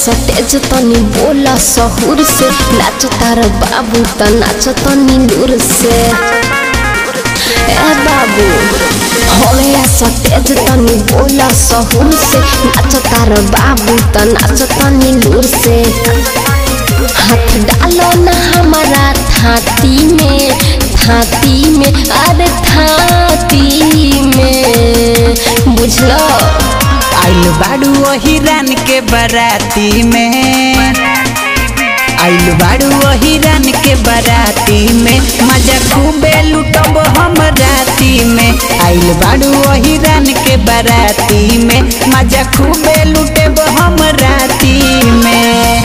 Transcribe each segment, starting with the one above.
सटेज तनी बोला सहूर से नाच तार बाबू त नाच तनी लूर से ए बाबू हवे सटेज तनी बोला सहूर से नाच तार बाबू त नाच तनी लूर से हाथ डालो ना हमारा थाती में थाती में अरे थाती में बुझलो आइल बाड़ू वही रान के बराती में आइल बाड़ू वही रान के बराती में मजा खूबे लुटब हम राती में आइल बाड़ू वही रान के बराती में मजा खूबे लुटेब हम राती में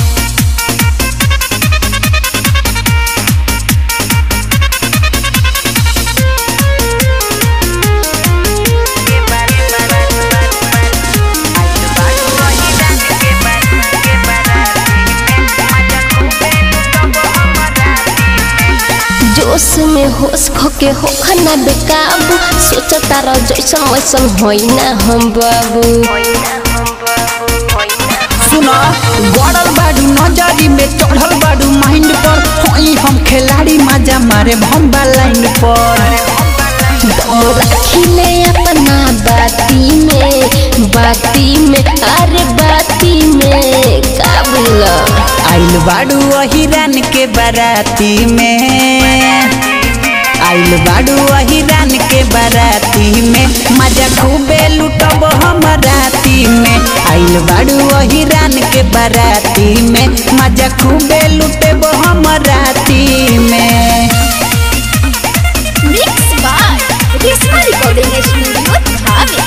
जोश में होश खोके हो खना बेकाबू सोच तारा जैसन वैसन होई ना हम बाबू सुनो गड़ल बाडू नजरी में चढ़ल बाडू माइंड पर होई हम खिलाड़ी मजा मारे भम्बा लाइन पर रखिले अपना बाती में बाती में अरे बाती में काबुल आइल बाडू वही रान के बाराती में आइल बाडू वही रान के बाराती में मजा खूबे लुटब हम राती में आइल बाडू वही रान के बाराती में मजा खूबे लुटेब हम राती में mix by Reshma recording studio धावे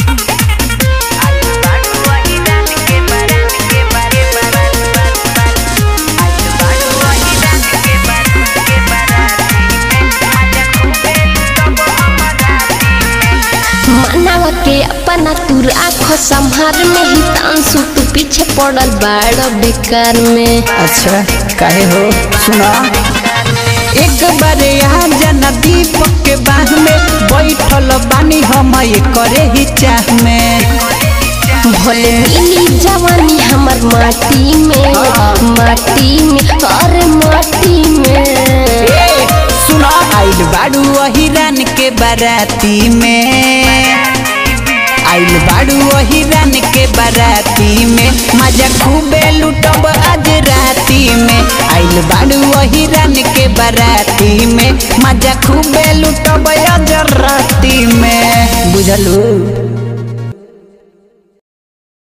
मानव के अपना तू राखो संहार में ही तांसु तू पीछे पड़ल बाड़ बेकार में अच्छा काहे हो सुना एक बार यहाँ जना दीपक के बाह में बैठल बानी हम ये करे ही चाह में भले मिली जवानी हमर माटी में माटी में अरे माटी में ए, सुना आइल बाड़ू वही रान के बाराती में आइल बाड़ू वही रान के बाराती में मजा खूबे लुटब आज राती में आइल बाड़ू वही रान के बाराती में मजा खूबे लुटब आज राती में बुझलू